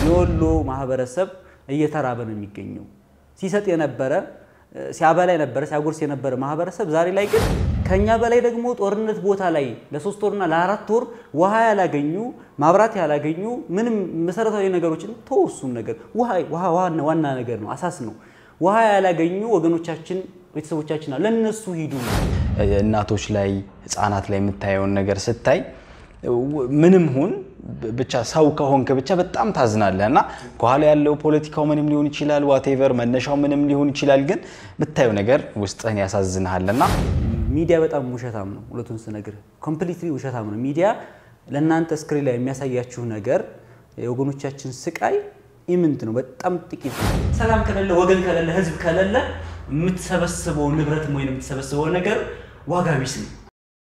የወሎ ማህበረሰብ እየተራበ ነው የሚገኘው። ሲሰጥ የነበረ ሲያበላ የነበረ ሲያጎርስ የነበረ ማህበረሰብ ዛሬ ላይ ግን ከኛ በላይ ደግሞ ጦርነት ቦታ ላይ ለሶስት ወርና ለአራት ወር ውሃ ያላገኙ ማብራት ያላገኙ ምንም መሰረታዊ ነገሮችን ተወሱን ነገር ውሃ ዋና ነገር ነው፣ አሳስ ነው። ውሃ ያላገኙ ወገኖቻችን ቤተሰቦቻችን አሉ። ለነሱ ሂዱ። እናቶች ላይ ህፃናት ላይ የምታየውን ነገር ስታይ ምንም ሁን ብቻ ሰው ከሆንክ ብቻ በጣም ታዝናለህ። እና ከኋላ ያለው ፖለቲካው ምንም ሊሆን ይችላል፣ ዋቴቨር መነሻው ምንም ሊሆን ይችላል፣ ግን የምታየው ነገር ውስጥህን ያሳዝንሃል። እና ሚዲያ በጣም ውሸታም ነው። ሁለቱን ስነግር ኮምፕሊትሊ ውሸታም ነው። ሚዲያ ለእናንተ ስክሪን ላይ የሚያሳያችሁ ነገር የወገኖቻችን ስቃይ ኢምንት ነው፣ በጣም ጥቂት ነው። ሰላም ከሌለ ወገን ከሌለ ህዝብ ከሌለ የምትሰበስበው ንብረት ወይም የምትሰበስበው ነገር ዋጋ ቢስ ነው።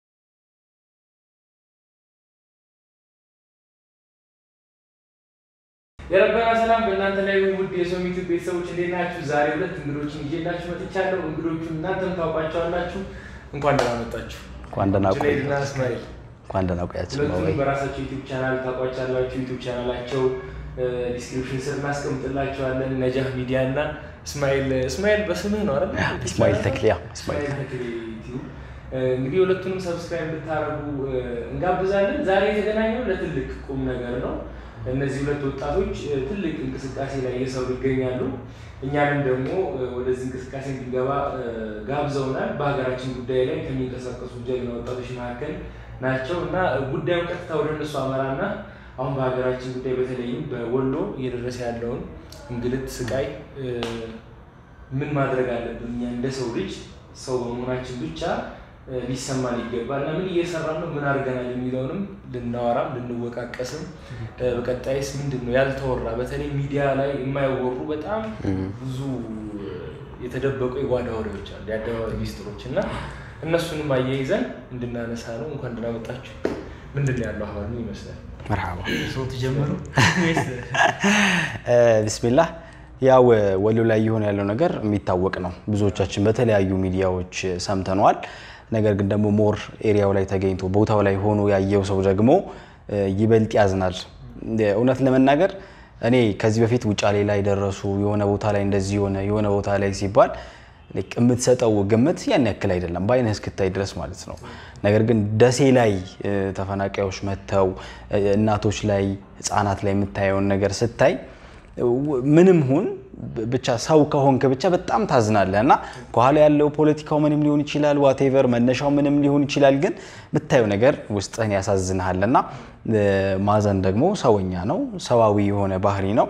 የረበና ሰላም በእናንተ ላይ ውድ የሶሚቱ ቤተሰቦች እንዴት ናችሁ? ዛሬ ሁለት እንግዶችን ይዤላችሁ መጥቻለሁ። እንግዶቹን እናንተም ታውቋቸዋላችሁ። እንኳን ደህና መጣችሁ። እንኳን ደህና ቆያችሁ። ጁነይድና እስማኤል እንኳን ደህና ቆያችሁ። ሁለቱንም በራሳቸው ዩቲዩብ ቻናል ታውቋቻላችሁ። ዩቲዩብ ቻናላቸው ዲስክሪፕሽን ስር እናስቀምጥላቸዋለን። ነጃህ ሚዲያ እና እስማኤል እስማኤል በስምህ ነው አይደል? እስማኤል ተክሌ፣ ያው እስማኤል እስማኤል ተክሌ ዩቲዩብ እንግዲህ ሁለቱንም ሰብስክራይብ እንድታደርጉ እንጋብዛለን። ዛሬ የተገናኘው ለትልቅ ቁም ነገር ነው። እነዚህ ሁለት ወጣቶች ትልቅ እንቅስቃሴ ላይ እየሰሩ ይገኛሉ። እኛንም ደግሞ ወደዚህ እንቅስቃሴ እንዲገባ ጋብዘውናል። በሀገራችን ጉዳይ ላይ ከሚንቀሳቀሱ ጀግና ወጣቶች መካከል ናቸው እና ጉዳዩን ቀጥታ ወደ እነሱ አመራና አሁን በሀገራችን ጉዳይ በተለይም በወሎ እየደረሰ ያለውን እንግልት፣ ስቃይ ምን ማድረግ አለብን እኛ እንደ ሰው ልጅ ሰው በመሆናችን ብቻ ሊሰማን ይገባል እና ምን እየሰራን ነው፣ ምን አድርገናል የሚለውንም ልናወራም ልንወቃቀስም በቀጣይስ ምንድን ነው ያልተወራ በተለይ ሚዲያ ላይ የማይወሩ በጣም ብዙ የተደበቁ የጓዳ ወሬዎች አሉ፣ የአደባባይ ሚስጥሮች እና እነሱንም አያይዘን እንድናነሳ ነው። እንኳን ደህና መጣችሁ። ምንድን ነው ያለው አሁን ምን ይመስላል? መርሃባ ሰው ትጀምሩ ቢስሚላህ ያው ወሎ ላይ እየሆነ ያለው ነገር የሚታወቅ ነው። ብዙዎቻችን በተለያዩ ሚዲያዎች ሰምተነዋል። ነገር ግን ደግሞ ሞር ኤሪያው ላይ ተገኝቶ ቦታው ላይ ሆኖ ያየው ሰው ደግሞ ይበልጥ ያዝናል። እውነት ለመናገር እኔ ከዚህ በፊት ውጫሌ ላይ ደረሱ የሆነ ቦታ ላይ እንደዚህ የሆነ የሆነ ቦታ ላይ ሲባል የምትሰጠው ግምት ያን ያክል አይደለም፣ በአይነህ እስክታይ ድረስ ማለት ነው። ነገር ግን ደሴ ላይ ተፈናቃዮች መጥተው እናቶች ላይ ህፃናት ላይ የምታየውን ነገር ስታይ ምንም ሁን ብቻ ሰው ከሆንክ ብቻ በጣም ታዝናለህ። እና ከኋላ ያለው ፖለቲካው ምንም ሊሆን ይችላል፣ ዋቴቨር መነሻው ምንም ሊሆን ይችላል፣ ግን የምታየው ነገር ውስጥህን ያሳዝንሃል። እና ማዘን ደግሞ ሰውኛ ነው፣ ሰዋዊ የሆነ ባህሪ ነው።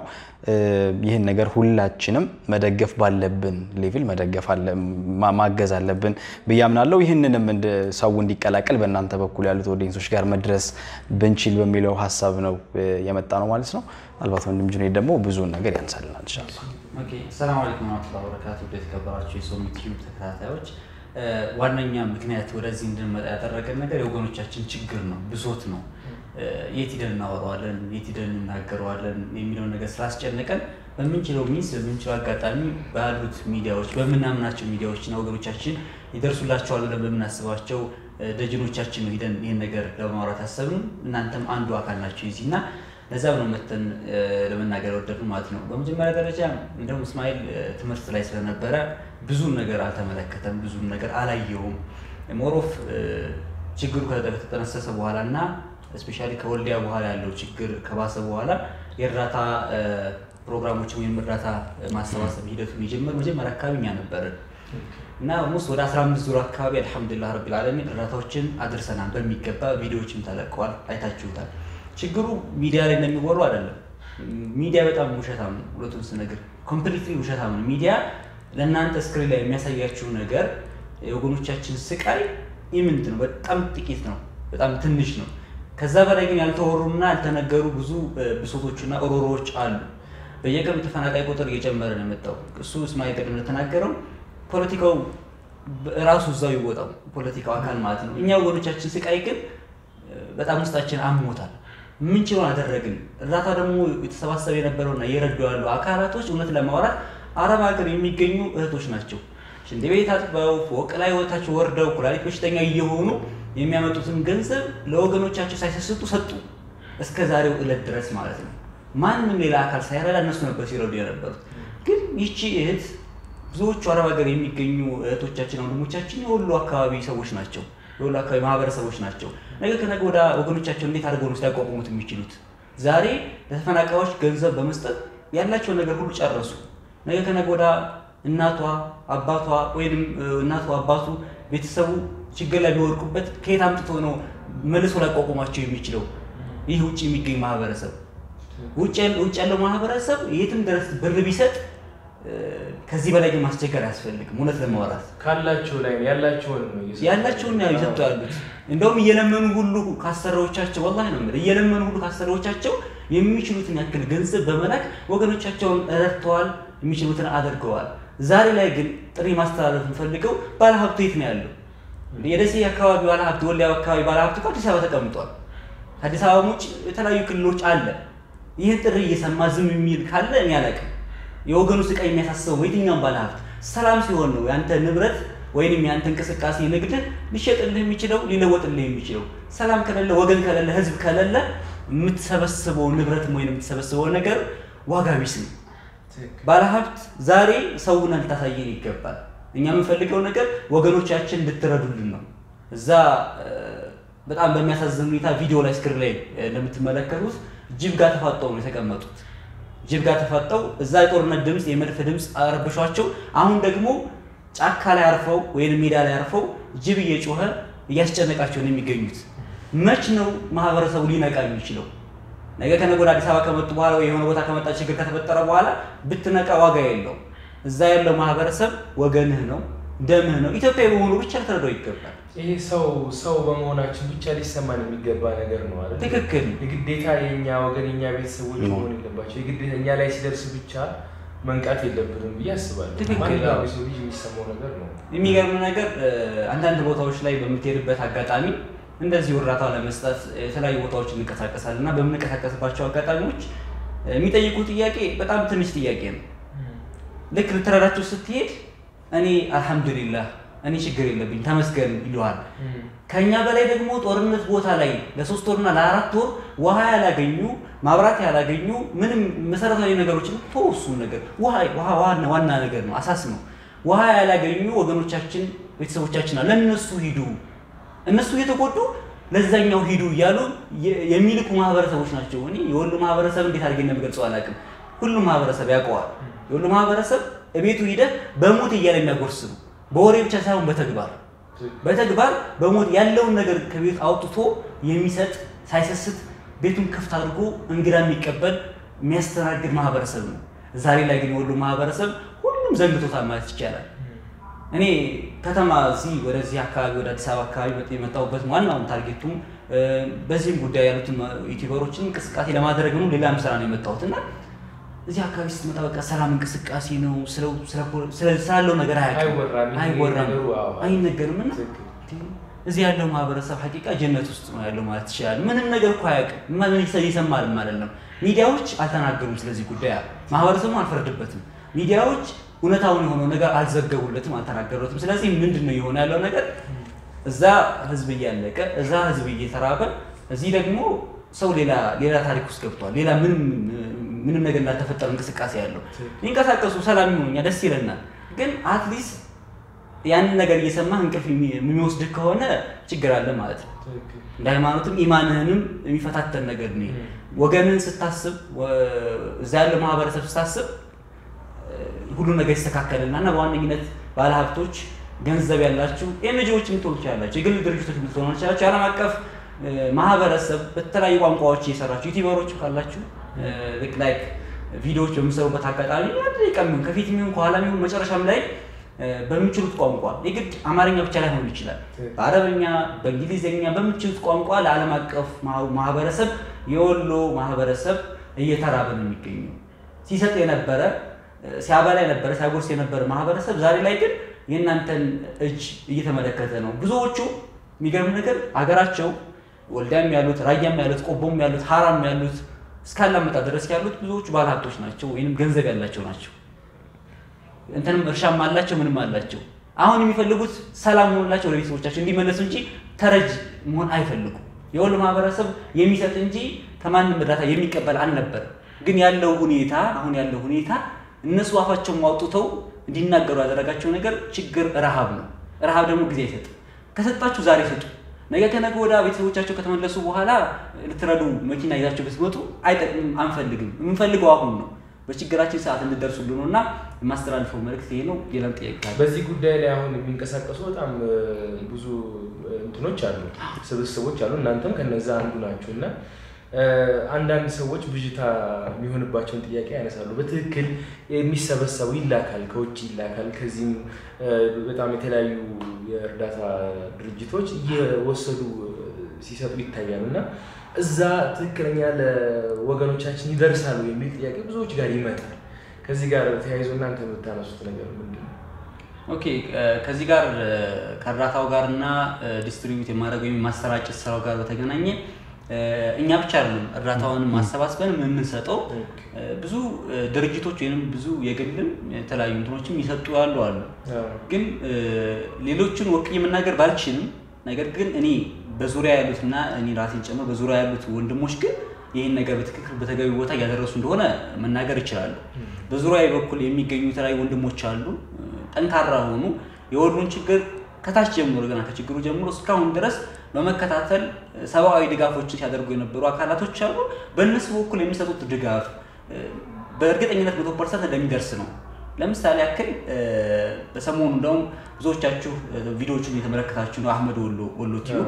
ይህን ነገር ሁላችንም መደገፍ ባለብን ሌቭል መደገፍ ማገዝ አለብን ብዬ አምናለሁ። ይህንንም ሰው እንዲቀላቀል በእናንተ በኩል ያሉት ኦዲየንሶች ጋር መድረስ ብንችል በሚለው ሀሳብ ነው የመጣ ነው ማለት ነው። ምናልባት ወንድም ጁኔድ ደግሞ ብዙውን ነገር ያንሳልናል ኢንሻላህ። ሰላም አለይኩም ወራህመቱላሂ ወበረካቱ። የተከበራችሁ የሶሚ ቲዩብ ተከታታዮች ዋነኛ ምክንያት ወደዚህ እንድንመጣ ያደረገን ነገር የወገኖቻችን ችግር ነው፣ ብሶት ነው። የት ሂደን እናወራዋለን፣ የት ሂደን እናገረዋለን የሚለውን ነገር ስላስጨነቀን በምንችለው ሚንስ በምንችለው አጋጣሚ ባሉት ሚዲያዎች በምናምናቸው ሚዲያዎችና ወገኖቻችን ይደርሱላቸዋል ብለን በምናስባቸው ደጀኖቻችን ነው ሂደን ይህን ነገር ለማውራት ያሰብን። እናንተም አንዱ አካል ናቸው የዚህ እና ለዛም ነው መተን ለመናገር የወደድን ማለት ነው። በመጀመሪያ ደረጃ እንደውም እስማኤል ትምህርት ላይ ስለነበረ ብዙም ነገር አልተመለከተም፣ ብዙም ነገር አላየውም። ሞሮፍ ችግሩ ከተጠነሰሰ በኋላ እና እስፔሻሊ ከወልዲያ በኋላ ያለው ችግር ከባሰ በኋላ የእርዳታ ፕሮግራሞችን ወይም እርዳታ ማሰባሰብ ሂደቱን የጀመር መጀመሪያ አካባቢ እኛ ነበርን እና ኦልሞስት ወደ 15 ዙር አካባቢ አልሐምዱሊላህ ረቢል ዓለሚን እርዳታዎችን አድርሰናል። በሚገባ ቪዲዮዎችም ተለቀዋል፣ አይታችሁታል። ችግሩ ሚዲያ ላይ እንደሚወሩ አይደለም። ሚዲያ በጣም ውሸታም ነው። ሁለቱን ስነግር ኮምፕሊትሊ ውሸታም ነው። ሚዲያ ለእናንተ ስክሪን ላይ የሚያሳያችሁ ነገር የወገኖቻችን ስቃይ ኢምንት ነው፣ በጣም ጥቂት ነው፣ በጣም ትንሽ ነው። ከዛ በላይ ግን ያልተወሩና ያልተነገሩ ብዙ ብሶቶችና ኦሮሮዎች አሉ። በየቀኑ ተፈናቃይ ቁጥር እየጨመረ ነው የመጣው። እሱ እስማኤል ቅድም እንደተናገረው ፖለቲካው ራሱ እዛው ይወጣው ፖለቲካው አካል ማለት ነው። እኛ ወገኖቻችን ስቃይ ግን በጣም ውስጣችን አሞታል። ምንችለውን አደረግን። እርዳታ ደግሞ የተሰባሰበ የነበረውና እየረዱ ያሉ አካላቶች እውነት ለማውራት አረብ ሀገር የሚገኙ እህቶች ናቸው። ሽንት ቤት አጥበው ፎቅ ላይ ወታቸው ወርደው ኩላሊት በሽተኛ እየሆኑ የሚያመጡትን ገንዘብ ለወገኖቻቸው ሳይሰስቱ ሰጡ። እስከ ዛሬው ዕለት ድረስ ማለት ነው። ማንም ሌላ አካል ሳይረዳ እነሱ ነበር ሲረዱ የነበሩት። ግን ይቺ እህት ብዙዎቹ አረብ ሀገር የሚገኙ እህቶቻችን ወንድሞቻችን የወሎ አካባቢ ሰዎች ናቸው። የወሎ አካባቢ ማህበረሰቦች ናቸው። ነገ ከነገ ወደ ወገኖቻቸው እንዴት አድርገው ነው ሊያቋቁሙት የሚችሉት? ዛሬ ለተፈናቃዮች ገንዘብ በመስጠት ያላቸውን ነገር ሁሉ ጨረሱ። ነገ ከነገ ወደ እናቷ አባቷ ወይም እናቷ አባቱ ቤተሰቡ ችግር ላይ ቢወርቁበት ከየት አምጥቶ ነው መልሶ ሊያቋቁማቸው የሚችለው? ይህ ውጭ የሚገኝ ማህበረሰብ ውጭ ያለው ማህበረሰብ የትም ድረስ ብር ቢሰጥ ከዚህ በላይ ግን ማስቸገር አያስፈልግም። እውነት ለማውራት ካላቸው ላይ ነው ያላቸውን ነው እየሰጡ ያላቸውን ነው ይሰጡ ያሉት። እንደውም እየለመኑ ሁሉ ካሰሪዎቻቸው ወላሂ ነው የምልህ እየለመኑ ሁሉ ካሰሪዎቻቸው የሚችሉትን ያክል ገንዘብ በመላክ ወገኖቻቸውን ረድተዋል፣ የሚችሉትን አድርገዋል። ዛሬ ላይ ግን ጥሪ ማስተላለፍ የምፈልገው ባለሀብቱ የት ነው ያለው? የደሴ አካባቢ ባለሀብት፣ ወልዲያ አካባቢ ባለሀብት እኮ አዲስ አበባ ተቀምጧል። ከአዲስ አበባ ውጭ የተለያዩ ክልሎች አለ። ይህን ጥሪ እየሰማ ዝም የሚል ካለ እኔ አላውቅም። የወገኑ ስቃይ የሚያሳስበው የትኛውም ባለሀብት ሰላም ሲሆን ነው ያንተ ንብረት ወይንም ያንተ እንቅስቃሴ ንግድህ ሊሸጥልህ የሚችለው ሊለወጥልህ የሚችለው። ሰላም ከሌለ፣ ወገን ከሌለ፣ ህዝብ ከሌለ የምትሰበስበው ንብረትም ወይም የምትሰበስበው ነገር ዋጋ ቢስ ነው። ባለሀብት ዛሬ ሰውን ልታሳየን ይገባል። እኛ የምንፈልገው ነገር ወገኖቻችን እንድትረዱልን ነው። እዛ በጣም በሚያሳዝን ሁኔታ ቪዲዮ ላይ ስክሪን ላይ እንደምትመለከቱት ጅብ ጋር ተፋጠው ነው የተቀመጡት። ጅብ ጋር ተፋጠው እዛ የጦርነት ድምፅ የመድፍ ድምፅ አረብሿቸው። አሁን ደግሞ ጫካ ላይ አርፈው ወይም ሜዳ ላይ አርፈው ጅብ እየጮኸ እያስጨነቃቸው ነው የሚገኙት። መች ነው ማህበረሰቡ ሊነቃ የሚችለው? ነገ ከነገ ወደ አዲስ አበባ ከመጡ በኋላ ወይ የሆነ ቦታ ከመጣ ችግር ከተፈጠረ በኋላ ብትነቃ ዋጋ የለው። እዛ ያለው ማህበረሰብ ወገንህ ነው፣ ደምህ ነው። ኢትዮጵያዊ በመሆኑ ብቻ ልትረዳው ይገባል። ይሄ ሰው ሰው በመሆናችን ብቻ ሊሰማን የሚገባ ነገር ነው አይደል? ትክክል። የግዴታ የእኛ ወገን የእኛ ቤተሰቦች መሆን የለባቸው። የግዴታ እኛ ላይ ሲደርስ ብቻ መንቃት የለብንም ብዬ አስባለሁ። ትክክል። ማንኛውም የሰው ልጅ የሚሰማው ነገር ነው። የሚገርም ነገር አንዳንድ ቦታዎች ላይ በምትሄድበት አጋጣሚ እንደዚህ እርዳታ ለመስጠት የተለያዩ ቦታዎች እንንቀሳቀሳለን እና በምንንቀሳቀስባቸው አጋጣሚዎች የሚጠይቁ ጥያቄ በጣም ትንሽ ጥያቄ ነው። ልክ ልትረዳቸው ስትሄድ እኔ አልሐምዱሊላህ እኔ ችግር የለብኝ ተመስገን ይለዋል። ከኛ በላይ ደግሞ ጦርነት ቦታ ላይ ለሶስት ወርና ለአራት ወር ውሃ ያላገኙ ማብራት ያላገኙ ምንም መሰረታዊ ነገሮችን ተወሱን ነገር ውሃ ውሃ ዋና ዋና ነገር ነው፣ አሳስ ነው። ውሃ ያላገኙ ወገኖቻችን ቤተሰቦቻችን አሉ። ለእነሱ ሂዱ፣ እነሱ እየተጎዱ ለዛኛው ሂዱ እያሉ የሚልኩ ማህበረሰቦች ናቸው። እኔ የወሎ ማህበረሰብ እንዴት አድርጌ እንደምገልጸው አላውቅም። ሁሉም ማህበረሰብ ያውቀዋል። የወሎ ማህበረሰብ እቤቱ ሂደህ በሞት እያለ የሚያጎርስ ነው። በወሬ ብቻ ሳይሆን በተግባር በተግባር በሞት ያለውን ነገር ከቤት አውጥቶ የሚሰጥ ሳይሰስት ቤቱን ክፍት አድርጎ እንግዳ የሚቀበል የሚያስተናግድ ማህበረሰብ ነው። ዛሬ ላይ ግን የወሎ ማህበረሰብ ሁሉም ዘንግቶታል ማለት ይቻላል። እኔ ከተማ እዚህ ወደዚህ አካባቢ ወደ አዲስ አበባ አካባቢ የመጣሁበት ዋናውን ታርጌቱም በዚህም ጉዳይ ያሉትን ዩቲዩበሮችን እንቅስቃሴ ለማድረግ ነው። ሌላም ስራ ነው የመጣሁት እና እዚህ አካባቢ ስትመጣ በቃ ሰላም እንቅስቃሴ ነው። ስላለው ነገር አይወራም፣ ይሄ አይወራም፣ ነገሩ አዎ፣ አይነገርም እና ትክክል። እዚህ ያለው ማህበረሰብ ሀቂቃ ጀነት ውስጥ ነው ያለው ማለት ትችላል። ምንም ነገር እኮ አያውቅም። ምን ይሰማልም አይደለም። ሚዲያዎች አልተናገሩም ስለዚህ ጉዳይ፣ ማህበረሰቡ አልፈረድበትም። ሚዲያዎች እውነታውን የሆነው ነገር አልዘገቡለትም፣ አልተናገሩትም። ስለዚህ ምንድን ነው የሆነ ያለው ነገር? እዛ ህዝብ እያለቀ እዛ ህዝብ እየተራበ እዚህ ደግሞ ሰው ሌላ ሌላ ታሪክ ውስጥ ገብቷል። ሌላ ምንም ምንም ነገር እንዳልተፈጠረ እንቅስቃሴ ያለው ይንቀሳቀሱ ሰላም ይሆኑ እኛ ደስ ይለናል። ግን አትሊስት ያንን ነገር እየሰማህ እንቅልፍ የሚ- የሚወስድህ ከሆነ ችግር አለ ማለት ነው። ትክክል። እንደ ሃይማኖትም ኢማንህንም የሚፈታተን ነገር ነው። ይሄ። ወገንህን ስታስብ ወ- እዛ ያለው ማህበረሰብ ስታስብ ሁሉ ነገር ይስተካከልና እና በዋነኝነት ባለሀብቶች፣ ገንዘብ ያላችሁ ኤንጂዎች የምትሆኑ ትችላላችሁ፣ የግል ድርጅቶች የምትሆኑ ትችላላችሁ፣ የዓለም አቀፍ እ፣ ማህበረሰብ በተለያዩ ቋንቋዎች እየሰራችሁ ዩቲዩበሮች ካላችሁ ልክ ላይክ ቪዲዮዎች በምሰሩበት አጋጣሚ አንድ ደቂቃ የሚሆን ከፊት የሚሆን ከኋላ የሚሆን መጨረሻም ላይ እ፣ በሚችሉት ቋንቋ የግድ አማርኛ ብቻ ላይሆን ይችላል። በአረበኛ፣ በእንግሊዝኛ በምችሉት ቋንቋ ለዓለም አቀፍ ማህ- ማህበረሰብ የወሎ ማህበረሰብ እየተራበ ነው የሚገኘው። ሲሰጥ የነበረ ሲያበላ የነበረ ሲያጎርስ የነበረ ማህበረሰብ ዛሬ ላይ ግን የእናንተን እጅ እየተመለከተ ነው። ብዙዎቹ የሚገርም ነገር አገራቸው ወልዳም ያሉት ራያም ያሉት ቆቦም ያሉት ሀራም ያሉት እስካላመጣ ድረስ ያሉት ብዙዎቹ ባለሀብቶች ናቸው ወይም ገንዘብ ያላቸው ናቸው። እንትንም እርሻም አላቸው ምንም አላቸው። አሁን የሚፈልጉት ሰላም ሆኖላቸው ወደ ቤተሰቦቻቸው እንዲመለሱ እንጂ ተረጅ መሆን አይፈልጉም። የወሎ ማህበረሰብ የሚሰጥ እንጂ ከማንም እርዳታ የሚቀበል አልነበረ። ግን ያለው ሁኔታ አሁን ያለው ሁኔታ እነሱ አፋቸውን አውጥተው እንዲናገሩ ያደረጋቸው ነገር ችግር ረሃብ ነው። ረሃብ ደግሞ ጊዜ አይሰጥም። ከሰጣችሁ ዛሬ ስጡ። ነገ ከነገ ወደ ቤተሰቦቻቸው ከተመለሱ በኋላ ልትረዱ መኪና ይዛቸው ብትመጡ አይጠቅምም፣ አንፈልግም። የምንፈልገው አሁን ነው። በችግራችን ሰዓት እንድደርሱልን ነው እና የማስተላልፈው መልእክት ይሄ ነው። ሌላም ጥያቄ ካለ በዚህ ጉዳይ ላይ አሁን የሚንቀሳቀሱ በጣም እ፣ ብዙ እ፣ እንትኖች አሉ፣ ስብስቦች አሉ። እናንተም ከነዛ አንዱ ናችሁ እና እ፣ አንዳንድ ሰዎች ብዥታ የሚሆንባቸውን ጥያቄ ያነሳሉ። በትክክል የሚሰበሰበው ይላካል፣ ከውጭ ይላካል። ከዚህም እ፣ በጣም የተለያዩ የእርዳታ ድርጅቶች እየወሰዱ እ፣ ሲሰጡ ይታያል እና እዛ ትክክለኛ ለወገኖቻችን ይደርሳሉ የሚል ጥያቄ ብዙዎች ጋር ይመጣል። ከዚህ ጋር ተያይዞ እናንተ የምታነሱት ነገር ምንድን ነው? ኦኬ እ፣ ከዚህ ጋር እ፣ ከእርዳታው ጋር እና ዲስትሪቢዩት የማድረግ ወይም ማሰራጨት ስራው ጋር በተገናኘ እ፣ እኛ ብቻ አይደለም እርዳታውን ማሰባስበን የምንሰጠው እ፣ ብዙ እ፣ ድርጅቶች ወይም ብዙ የግልም የተለያዩ እንትኖችም ይሰጡ ያሉ አሉ። ግን እ፣ ሌሎችን ወክዬ መናገር ባልችልም፣ ነገር ግን እኔ በዙሪያ ያሉትና እኔ ራሴን ጨምሮ በዙሪያ ያሉት ወንድሞች ግን ይህን ነገር በትክክል በተገቢ ቦታ እያደረሱ እንደሆነ መናገር ይችላሉ። በዙሪያ በኩል የሚገኙ የተለያዩ ወንድሞች አሉ፣ እ፣ ጠንካራ ሆኑ የወሉን ችግር ከታች ጀምሮ ገና ከችግሩ ጀምሮ እስካሁን ድረስ በመከታተል እ፣ ሰብአዊ ድጋፎችን ሲያደርጉ የነበሩ አካላቶች አሉ። በእነሱ በኩል የሚሰጡት ድጋፍ እ፣ በእርግጠኝነት መቶ ፐርሰንት እንደሚደርስ ነው። ለምሳሌ ያክል እ፣ በሰሞኑ እንደውም ብዙዎቻችሁ እ፣ ቪዲዮዎቹን የተመለከታችሁ ነው። አህመድ ወሎ ወሎ ቲዩብ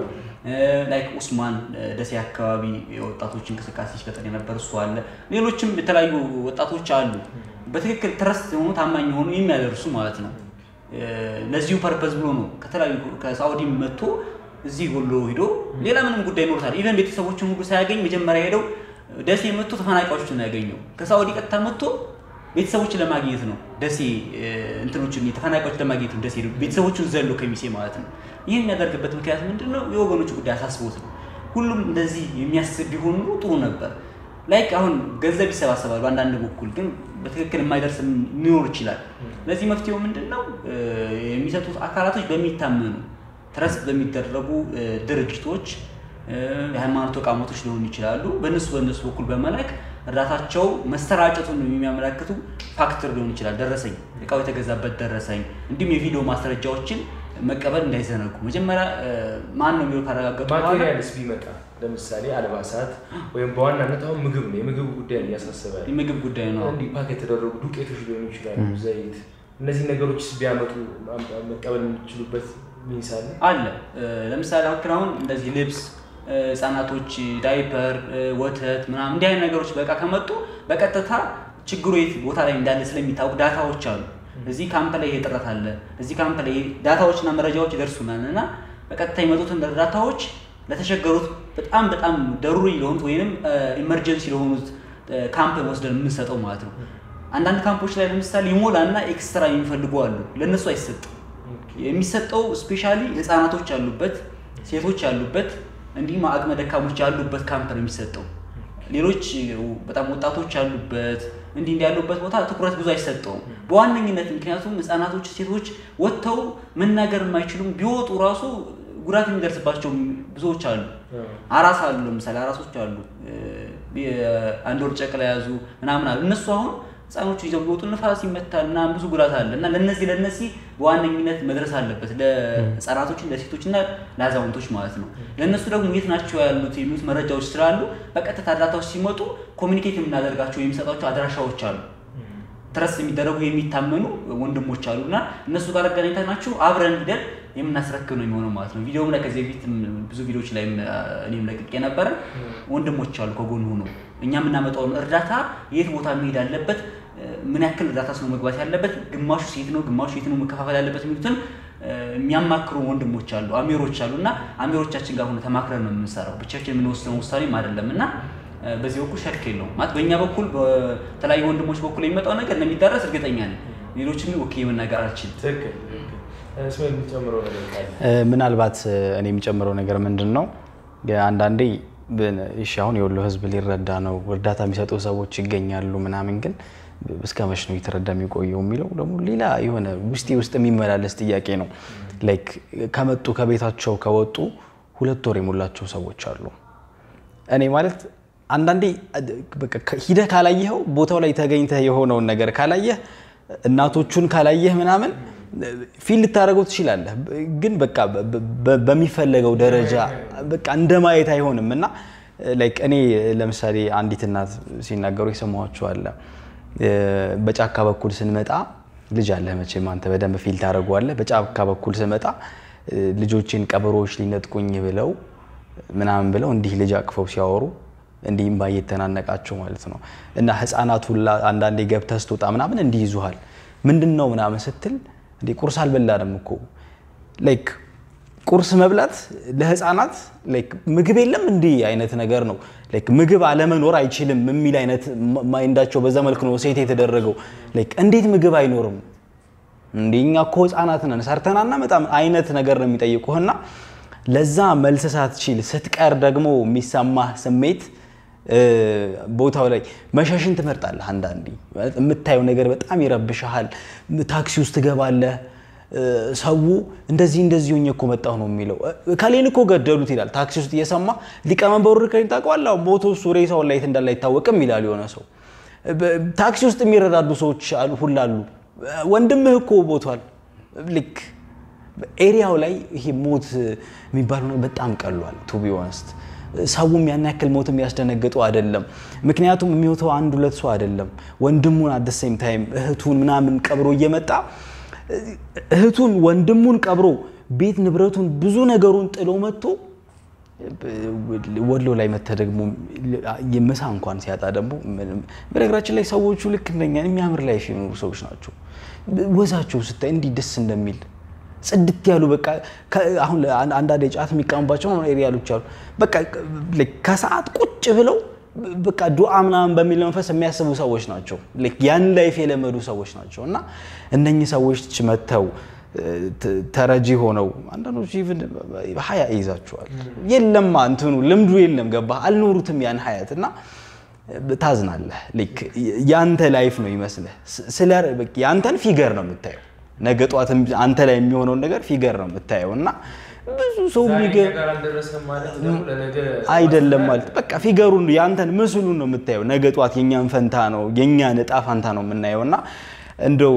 ላይክ ኡስማን እ፣ ደሴ አካባቢ የወጣቶች እንቅስቃሴ ሲፈጠር የነበር እሱ አለ። ሌሎችም የተለያዩ ወጣቶች አሉ። በትክክል ትረስት የሆኑ ታማኝ የሆኑ የሚያደርሱ ማለት ነው። እ፣ ለዚሁ ፐርፐዝ ብሎ ነው ከተለያዩ ከሳኡዲ መጥቶ እዚህ ወሎ ሂዶ ሌላ ምንም ጉዳይ ኖሮታል። ኢቨን ቤተሰቦችን ሁሉ ሳያገኝ መጀመሪያ ሄደው ደሴ መጥቶ ተፈናቃዮችን ነው ያገኘው። ከሳኡዲ ቀጥታ መጥቶ ቤተሰቦችን ለማግኘት ነው ደሴ እ፣ እንትኖችን ተፈናቃዮች ለማግኘት ነው ደሴ ሄዶ ቤተሰቦቹን ዘሎ ከሚሴ ማለት ነው። ይህ የሚያደርግበት ምክንያት ምንድን ነው? የወገኖቹ ጉዳይ አሳስቦት ነው። ሁሉም እንደዚህ የሚያስብ ቢሆን ኑሮ ጥሩ ነበር። ላይክ አሁን ገንዘብ ይሰባሰባሉ አንዳንድ በኩል ግን በትክክል የማይደርስ ሊኖር ይችላል። ለዚህ መፍትሄው ምንድን ነው? እ፣ የሚሰጡት አካላቶች በሚታመኑ ትረስት በሚደረጉ እ፣ ድርጅቶች እ፣ የሃይማኖት ተቋማቶች ሊሆኑ ይችላሉ። በእነሱ በእነሱ በኩል በመላክ እርዳታቸው መሰራጨቱን የሚያመላክቱ ፋክተር ሊሆን ይችላል። ደረሰኝ፣ እቃው የተገዛበት ደረሰኝ፣ እንዲሁም የቪዲዮ ማስረጃዎችን መቀበል እንዳይዘነጉ መጀመሪያ እ፣ ማን ነው የሚለው ካረጋገጡ በኋላ ማቴሪያልስ ቢመጣ ለምሳሌ አልባሳት ወይም በዋናነት አሁን ምግብ ነው የምግብ ጉዳይ እያሳሰበ ያለ የምግብ ጉዳይ ነው። እንዲህ ፓክ የተደረጉ ዱቄቶች ሊሆኑ ይችላሉ፣ ዘይት፣ እነዚህ ነገሮች ቢያመጡ ማም- መቀበል የሚችሉበት ሚንስ አለ። አለ እ፣ ለምሳሌ አክል አሁን እንደዚህ ልብስ እ፣ ህጻናቶች ዳይፐር እ፣ ወተት ምናምን እንዲህ አይነት ነገሮች በቃ ከመጡ በቀጥታ ችግሩ የት ቦታ ላይ እንዳለ ስለሚታወቅ ዳታዎች አሉ። እዚህ ካምፕ ላይ ይሄ ጥረት አለ፣ እዚህ ካምፕ ላይ ይሄ ዳታዎችና መረጃዎች ይደርሱናል እና በቀጥታ የመጡትን ዳታዎች ለተቸገሩት በጣም በጣም ደሩሪ ለሆኑት ወይንም ኢመርጀንሲ ለሆኑት እ፣ ካምፕ ወስደን የምንሰጠው ማለት ነው። አንዳንድ ካምፖች ላይ ለምሳሌ ይሞላና ኤክስትራ የሚፈልጉ አሉ፣ ለእነሱ አይሰጥም። የሚሰጠው ስፔሻሊ ህፃናቶች ያሉበት ሴቶች ያሉበት እንዲሁም አቅመ ደካሞች ያሉበት ካምፕ ነው የሚሰጠው። ሌሎች በጣም ወጣቶች ያሉበት እንዲህ እንዲህ ያሉበት ቦታ ትኩረት ብዙ አይሰጠውም በዋነኝነት ምክንያቱም ህፃናቶች፣ ሴቶች ወጥተው መናገር የማይችሉም ቢወጡ ራሱ ጉዳት የሚደርስባቸው ብዙዎች አሉ። አራስ አሉ፣ ለምሳሌ አራሶች አሉ፣ አንድ ወር ጨቅላ የያዙ ምናምን አሉ። እነሱ አሁን ህፃኖቹ ይዘው ቢወጡ ንፋስ ይመታል ምናምን ብዙ ጉዳት አለ እና ለነዚህ ለነዚህ በዋነኝነት መድረስ አለበት ለህፃናቶች፣ ለሴቶች እና ለአዛውንቶች ማለት ነው። ለእነሱ ደግሞ የት ናቸው ያሉት የሚሉት መረጃዎች ስላሉ በቀጥታ እርዳታዎች ሲመጡ ኮሚኒኬት የምናደርጋቸው የሚሰጧቸው አድራሻዎች አሉ። ትረስ የሚደረጉ የሚታመኑ ወንድሞች አሉ እና እነሱ ጋር አገናኝተናችሁ አብረን ሂደን የምናስረክብ ነው የሚሆነው ማለት ነው። ቪዲዮም ላይ ከዚህ በፊት ብዙ ቪዲዮዎች ላይ እኔም ለቅቄ ነበረ። ወንድሞች አሉ ከጎን ሆኖ እኛ የምናመጣውን እርዳታ የት ቦታ መሄድ አለበት፣ ምን ያክል እርዳታ ነው መግባት ያለበት፣ ግማሹ ሴት ነው፣ ግማሹ የት ነው መከፋፈል ያለበት የሚሉትን የሚያማክሩ ወንድሞች አሉ፣ አሚሮች አሉ እና አሚሮቻችን ጋር ሆነ ተማክረን ነው የምንሰራው። ብቻችን የምንወስነው ውሳኔም አይደለም እና በዚህ በኩል ሸክ የለውም ማለት በእኛ በኩል በተለያዩ ወንድሞች በኩል የሚመጣው ነገር እንደሚዳረስ እርግጠኛ ነኝ። ሌሎችን ወኪ መናገር አልችልም። ትክክል እስማኤል የምትጨምረው ነገር ካለ? ምናልባት እኔ የሚጨምረው ነገር ምንድን ነው አንዳንዴ እሺ አሁን የወሎ ህዝብ ሊረዳ ነው እርዳታ የሚሰጡ ሰዎች ይገኛሉ ምናምን፣ ግን እስከ መች ነው የተረዳ የሚቆየው የሚለው ደግሞ ሌላ የሆነ ውስጤ ውስጥ የሚመላለስ ጥያቄ ነው። ላይክ ከመጡ ከቤታቸው ከወጡ ሁለት ወር የሞላቸው ሰዎች አሉ። እኔ ማለት አንዳንዴ በቃ ሂደህ ካላየኸው ቦታው ላይ ተገኝተህ የሆነውን ነገር ካላየህ እናቶቹን ካላየህ ምናምን ፊል ልታደርገው ትችላለህ፣ ግን በቃ በሚፈለገው ደረጃ በቃ እንደ ማየት አይሆንም እና ላይክ እኔ ለምሳሌ አንዲት እናት ሲናገሩ የሰማኋቸው አለ በጫካ በኩል ስንመጣ ልጅ አለ መቼም አንተ በደንብ ፊል ታደርገዋለህ። በጫካ በኩል ስመጣ ልጆችን ቀበሮዎች ሊነጥቁኝ ብለው ምናምን ብለው እንዲህ ልጅ አቅፈው ሲያወሩ እንዲህ እምባ እየተናነቃቸው ማለት ነው። እና ህፃናት ሁላ አንዳንዴ ገብተህ ስትወጣ ምናምን እንዲህ ይዙሃል። ምንድን ነው ምናምን ስትል እንዴ ቁርስ አልበላንም እኮ ላይክ ቁርስ መብላት ለህፃናት ላይክ ምግብ የለም እንዲህ አይነት ነገር ነው። ላይክ ምግብ አለመኖር አይችልም የሚል አይነት ማይንዳቸው በዛ መልክ ነው ሴት የተደረገው። ላይክ እንዴት ምግብ አይኖርም እንዴ እኛ እኮ ህፃናት ነን ሰርተን አናመጣም አይነት ነገር ነው የሚጠይቁህና ለዛ መልስ ሳትችል ስትቀር ደግሞ የሚሰማህ ስሜት ቦታው ላይ መሸሽን ትመርጣለህ። አንዳንዴ የምታየው ነገር በጣም ይረብሻሃል። ታክሲ ውስጥ ትገባለህ። ሰው እንደዚህ እንደዚህ ሆኜ እኮ መጣሁ ነው የሚለው። ከሌን እኮ ገደሉት ይላል ታክሲ ውስጥ እየሰማ ሊቀመንበሩ ከሌን ታውቀዋለህ፣ ሞቶ እሱ ሬሳውን ላይ የት እንዳለ አይታወቅም ይላል የሆነ ሰው። ታክሲ ውስጥ የሚረዳዱ ሰዎች ሁላሉ። ወንድምህ እኮ ቦቷል። ልክ ኤሪያው ላይ ይሄ ሞት የሚባለው ነገር በጣም ቀሏል። ቱ ቢ ኦነስት ሰውም ያን ያክል ሞት የሚያስደነግጠው አይደለም። ምክንያቱም የሚሞተው አንድ ሁለት ሰው አይደለም። ወንድሙን አት ሴም ታይም እህቱን ምናምን ቀብሮ እየመጣ እህቱን ወንድሙን ቀብሮ ቤት ንብረቱን ብዙ ነገሩን ጥሎ መጥቶ ወሎ ላይ መተ ደግሞ ምሳ እንኳን ሲያጣ ደግሞ በነገራችን ላይ ሰዎቹ ልክ እንደኛ የሚያምር ላይ የሚኖሩ ሰዎች ናቸው። ወዛቸው ስታይ እንዲህ ደስ እንደሚል ጽድት ያሉ በቃ አሁን አንዳንድ ጫት የሚቀሙባቸው ኤሪያሎች አሉ። በቃ ከሰዓት ቁጭ ብለው በቃ ዱዓ ምናምን በሚል መንፈስ የሚያስቡ ሰዎች ናቸው። ያን ላይፍ የለመዱ ሰዎች ናቸው። እና እነኚህ ሰዎች መጥተው ተረጂ ሆነው አንዳንዶች ኢቭን ሀያ ይይዛቸዋል። የለም እንትኑ ልምዱ የለም ገባህ፣ አልኖሩትም ያን ሀያት እና ታዝናለህ። ያንተ ላይፍ ነው ይመስልህ። ስለ ያንተን ፊገር ነው የምታየው ነገ ጠዋት አንተ ላይ የሚሆነውን ነገር ፊገር ነው የምታየው እና ብዙ ሰው አይደለም ማለት በቃ ፊገሩን ያንተን ምስሉን ነው የምታየው። ነገ ጠዋት የኛን ፈንታ ነው የኛን እጣ ፈንታ ነው የምናየው እና እንደው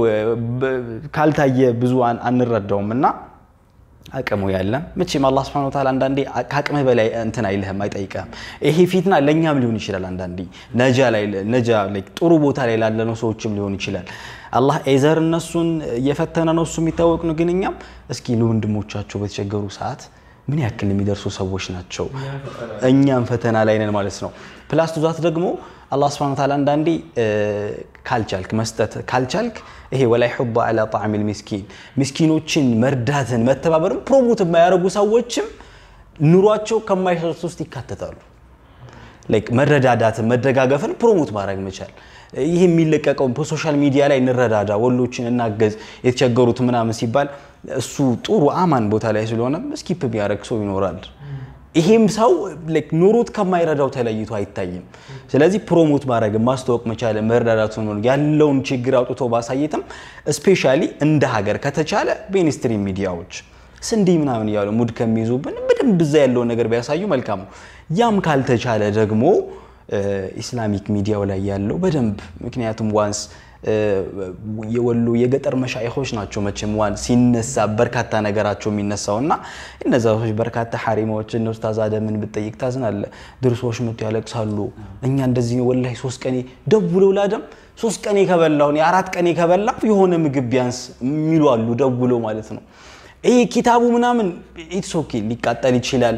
ካልታየ ብዙ አንረዳውም እና አቅሙ ያለ መቼም አላህ ሱብሓነሁ ወተዓላ አንዳንዴ ከአቅምህ በላይ እንትን አይልህም፣ አይጠይቅህም። ይሄ ፊትና ለእኛም ሊሆን ይችላል። አንዳንዴ ነጃ ላይ ነጃ ላይ ጥሩ ቦታ ላይ ላለነው ሰዎችም ሊሆን ይችላል። አላህ ኤዘር እነሱን እየፈተነ ነው እሱ የሚታወቅ ነው። ግን እኛም እስኪ ለወንድሞቻቸው በተቸገሩ ሰዓት ምን ያክል የሚደርሱ ሰዎች ናቸው። እኛም ፈተና ላይ ነን ማለት ነው። ፕላስ ቱዛት ደግሞ አላህ ስብሐነ ወተዓላ አንዳንዴ ካልቻልክ መስጠት ካልቻልክ ይሄ ወላይ ሑባ አላ ጣዕሚል ሚስኪን ሚስኪኖችን መርዳትን መተባበርን ፕሮሞት የማያደርጉ ሰዎችም ኑሯቸው ከማይሰሩት ውስጥ ይካተታሉ። መረዳዳትን መደጋገፍን ፕሮሞት ማድረግ መቻል ይህ የሚለቀቀው በሶሻል ሚዲያ ላይ እንረዳዳ፣ ወሎችን እናገዝ፣ የተቸገሩት ምናምን ሲባል እሱ ጥሩ አማን ቦታ ላይ ስለሆነ ስኪፕ ቢያደርግ ሰው ይኖራል። ይሄም ሰው ኑሮት ከማይረዳው ተለይቶ አይታይም። ስለዚህ ፕሮሞት ማድረግ ማስተዋወቅ መቻል መረዳዳቱን ያለውን ችግር አውጥቶ ባሳየትም ስፔሻሊ እንደ ሀገር ከተቻለ በኢንስትሪም ሚዲያዎች ስንዴ ምናምን እያሉ ሙድ ከሚይዙብን በደንብ እዛ ያለውን ነገር ቢያሳዩ መልካም ነው። ያም ካልተቻለ ደግሞ ኢስላሚክ ሚዲያው ላይ ያለው በደንብ ምክንያቱም ዋንስ የወሎ የገጠር መሻይኾች ናቸው መቼም ዋን ሲነሳ በርካታ ነገራቸው የሚነሳው እና እነዛ ሰዎች በርካታ ሐሪማዎች እነ ኡስታዝ አደምን ብጠይቅ ታዝናለ። ድርሶች መጥቶ ያለቅሳሉ። እኛ እንደዚህ ወላሂ ሶስት ቀኔ ደውለው ላደም ሶስት ቀኔ ከበላሁ የአራት ቀኔ ከበላሁ የሆነ ምግብ ቢያንስ የሚሉ አሉ ደውለው ማለት ነው። ይሄ ኪታቡ ምናምን ኢትስ ኦኬ ሊቃጠል ይችላል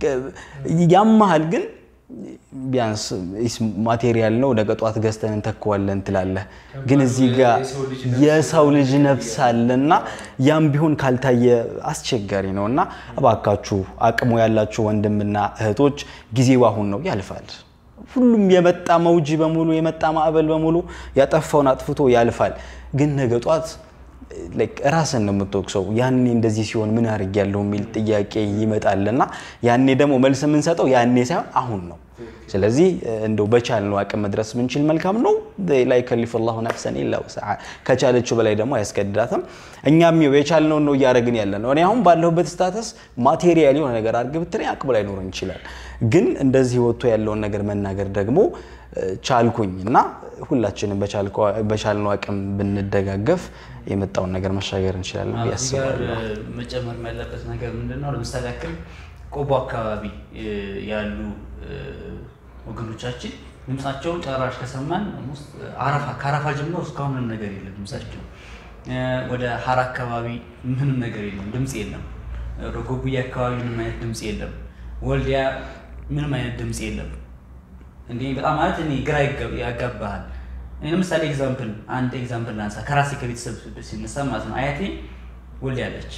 ያመሃል ግን ቢያንስ ማቴሪያል ነው፣ ነገ ጧት ገዝተን እንተከዋለን ትላለህ። ግን እዚህ ጋር የሰው ልጅ ነፍስ አለና ያም ቢሆን ካልታየ አስቸጋሪ ነው እና እባካችሁ አቅሙ ያላችሁ ወንድምና እህቶች ጊዜው አሁን ነው፣ ያልፋል። ሁሉም የመጣ መውጂ በሙሉ የመጣ ማዕበል በሙሉ ያጠፋውን አጥፍቶ ያልፋል። ግን ነገ ጧት ራስን ነው የምትወቅሰው። ያኔ እንደዚህ ሲሆን ምን አድርግ ያለው የሚል ጥያቄ ይመጣልና ያኔ ደግሞ መልስ የምንሰጠው ያኔ ሳይሆን አሁን ነው። ስለዚህ እንደው በቻልነው አቅም መድረስ ምንችል መልካም ነው። ላይ ከሊፍ ላሁ ነፍሰን ኢላ ውስዓ ከቻለችው በላይ ደግሞ አያስገድዳትም። እኛም ይኸው የቻልነውን ነው እያደረግን ያለ ነው። እኔ አሁን ባለሁበት ስታተስ ማቴሪያል የሆነ ነገር አድርግ ብትለኝ አቅሙ ላይኖረን ይችላል። ግን እንደዚህ ወጥቶ ያለውን ነገር መናገር ደግሞ ቻልኩኝ እና ሁላችንም በቻልነው አቅም ብንደጋገፍ የመጣውን ነገር መሻገር እንችላለን ብዬ እዚህ ጋር አስባለሁ። መጨመር ያለበት ነገር ምንድን ነው? ለምሳሌ ያክል ቆቦ አካባቢ ያሉ ወገኖቻችን ድምፃቸውን ጨራሽ ከሰማን ውስጥ አረፋ ከአረፋ ጀምሮ እስካሁን ምንም ነገር የለም ድምፃቸው። ወደ ሀራ አካባቢ ምንም ነገር የለም፣ ድምፅ የለም። ወደ ጎብዬ አካባቢ ምንም አይነት ድምፅ የለም። ወልዲያ ምንም አይነት ድምፅ የለም። እንዲህ በጣም ማለት እኔ ግራ ይገብ- ያጋባሃል። እኔ ለምሳሌ ኤግዛምፕል አንድ ኤግዛምፕል ላንሳ ከራሴ ከቤተሰብ ሲነሳ ማለት ነው። አያቴ ወልዲያ አለች።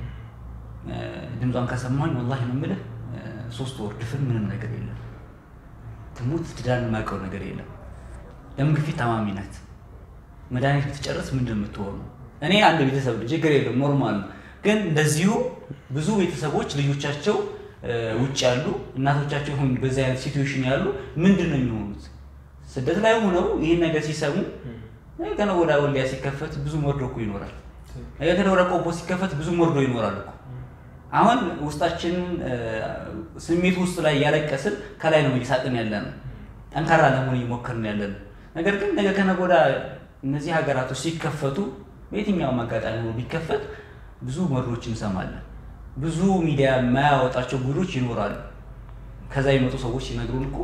ድምጿን ከሰማኝ ወላሂ ነው የምልህ ሶስት ወር ድፍን ምንም ነገር የለም። ትሙት ትዳን የማውቀው ነገር የለም። ደም ግፊት ታማሚ ናት። መድኃኒት ብትጨርስ ምንድን ነው የምትሆነው? እኔ አንድ ቤተሰብ ልጅ ችግር የለም ኖርማል ነው። ግን እንደዚሁ ብዙ ቤተሰቦች ልጆቻቸው ውጭ ያሉ እናቶቻቸው ሁን በዚህ አይነት ሲትዌሽን ያሉ ምንድን ነው የሚሆኑት? ስደት ላይ ሆነው ይህን ነገር ሲሰሙ ገና ወደ ወልዲያ ሲከፈት ብዙ መርዶ እኮ ይኖራል። ገና ወደ ቆቦ ሲከፈት ብዙ መርዶ ይኖራል እኮ አሁን ውስጣችንን ስሜት ውስጥ ላይ እያለቀስን ከላይ ነው እየሳቅን ያለ ነው። ጠንካራ ለመሆን እየሞከርን ያለ ነው። ነገር ግን ነገ ከነገ ወዲያ እነዚህ ሀገራቶች ሲከፈቱ በየትኛውም አጋጣሚ ሆኖ ቢከፈት ብዙ መርዶች እንሰማለን። ብዙ ሚዲያ የማያወጣቸው ጉዶች ይኖራሉ። ከዛ የመጡ ሰዎች ሲነግሩን እኮ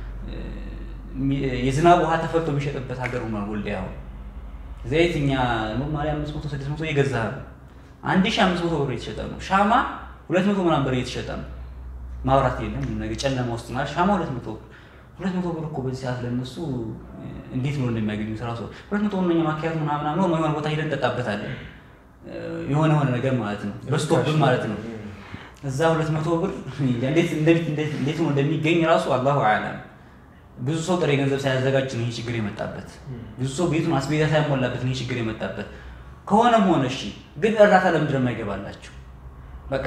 የዝናብ ውሃ ተፈልቶ የሚሸጥበት ሀገር ሆኗል ወልዲያ። አሁን ዘይት እኛ ኖርማሊ አምስት መቶ ስድስት መቶ እየገዛ ነው አንድ ሺህ አምስት መቶ ብር እየተሸጠ ነው። ሻማ ሁለት መቶ ምናምን ብር እየተሸጠ ነው። ማብራት የለም ነገ ጨለማ ውስጥ ናል። ሻማ ሁለት መቶ ብር ሁለት መቶ ብር እኮ በዚህ ሰዓት ለነሱ እንዴት ነው እንደሚያገኙት ራሱ ሁለት መቶ እነኛ ማኪያት ምናምን ነው የሆነ ቦታ ሄደን እንጠጣበታለን። የሆነ የሆነ ነገር ማለት ነው በስቶፕን ማለት ነው። እዛ ሁለት መቶ ብር እንዴት ነው እንደሚገኝ ራሱ አላሁ አዕለም። ብዙ ሰው ጥሬ ገንዘብ ሳያዘጋጅ ነው ይህ ችግር የመጣበት። ብዙ ሰው ቤቱን አስቤዛ ሳያሞላበት ነው ይህ ችግር የመጣበት። ከሆነም ሆነ እሺ፣ ግን እርዳታ ለምንድን ነው የማይገባላቸው? በቃ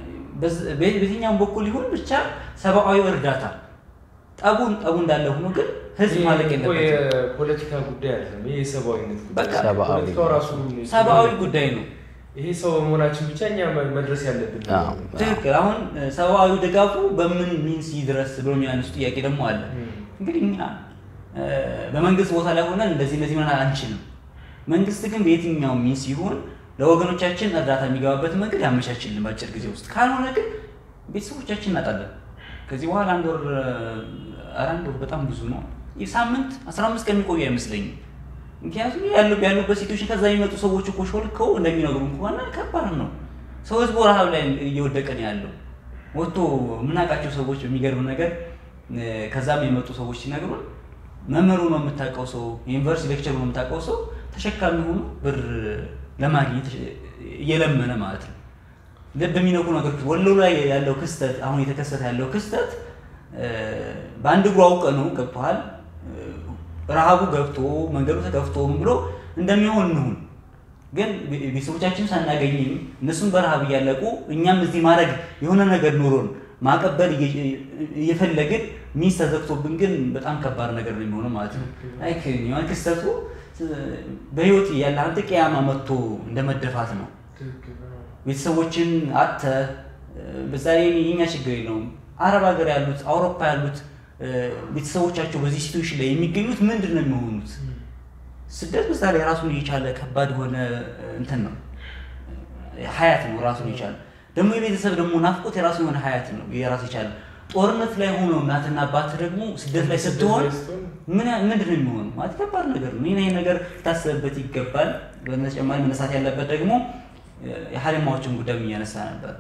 በየትኛውም በኩል ይሁን ብቻ ሰብአዊ እርዳታ ጠቡን ጠቡ እንዳለ ሆኖ ግን ህዝብ ማለቅ የለበትም። የፖለቲካ ጉዳይ አይደለም። ይሄ የሰብአዊነት ጉዳይ በቃ ነው። ሰብአዊ ፖለቲካው ራሱ ሰብአዊ ጉዳይ ነው። ይሄ ሰው በመሆናችን ብቻ እኛ መድረስ ያለብን ነው። አዎ። ትክክል። አሁን ሰብአዊ ድጋፉ በምን ሚንስ ይድረስ ብሎ የሚያነሱ ጥያቄ ደግሞ አለ። እንግዲህ እኛ በመንግስት ቦታ ላይ ሆነን እንደዚህ እንደዚህ መሆን አንችልም። መንግስት ግን በየትኛው ሚንስ ይሁን ለወገኖቻችን እርዳታ የሚገባበት መንገድ ያመቻችልን በአጭር ጊዜ ውስጥ። ካልሆነ ግን ቤተሰቦቻችን እናጣለን። ከዚህ በኋላ አንድ ወር ኧረ አንድ ወር በጣም ብዙ ነው። ይህ ሳምንት አስራ አምስት ቀን የሚቆዩ አይመስለኝም። ምክንያቱም ያሉ ያሉበት ሲትዌሽን ከዛ የሚመጡ ሰዎች እኮ ሾልከው እንደሚነግሩን ከሆነ ከባድ ነው። ሰው ህዝቡ ረሃብ ላይ እየወደቀ ነው ያለው። ወጥቶ የምናውቃቸው ሰዎች በሚገርም ነገር ከዛም የመጡ ሰዎች ሲነግሩን መምህሩ ነው የምታውቀው ሰው የዩኒቨርሲቲ ሌክቸር ነው የምታውቀው ሰው ተሸካሚ ሆኖ ብር ለማግኘት እየለመነ ማለት ነው። ልብ የሚነኩ ነገሮች ወሎ ላይ ያለው ክስተት አሁን የተከሰተ ያለው ክስተት በአንድ እግሩ አውቀ ነው ገብተዋል። ረሃቡ ገብቶ መንገዱ ተከፍቶ ምን ብሎ እንደሚሆን እንሁን። ግን ቤተሰቦቻችን ሳናገኝም እነሱም በረሃብ እያለቁ እኛም እዚህ ማድረግ የሆነ ነገር ኑሮን ማቀበል እየፈለግን ሚስ ተዘግቶብን ግን በጣም ከባድ ነገር ነው የሚሆነው ማለት ነው። ላይክ የሆነ ክስተቱ በህይወት ያለ አንተ ቅያማ መጥቶ እንደመደፋት ነው። ቤተሰቦችን አተ በዛ ላይ የኛ ችግር የለውም። አረብ ሀገር ያሉት አውሮፓ ያሉት ቤተሰቦቻቸው በዚህ ሲትዌሽን ላይ የሚገኙት ምንድን ነው የሚሆኑት? ስደት በዛ ላይ ራሱን የቻለ ከባድ የሆነ እንትን ነው ሀያት ነው ራሱን የቻለ ደግሞ የቤተሰብ ደግሞ ናፍቆት የራሱ የሆነ ሀያት ነው የራሱ የቻለ ጦርነት ላይ ሆኖ እናትና አባት ደግሞ ስደት ላይ ስትሆን ምን ምንድን ነው የሚሆኑ ማለት ከባድ ነገር ነው። ይህ ነገር ሊታሰብበት ይገባል። በተጨማሪ መነሳት ያለበት ደግሞ የሀሪማዎችን ጉዳይ እያነሳ ነበር።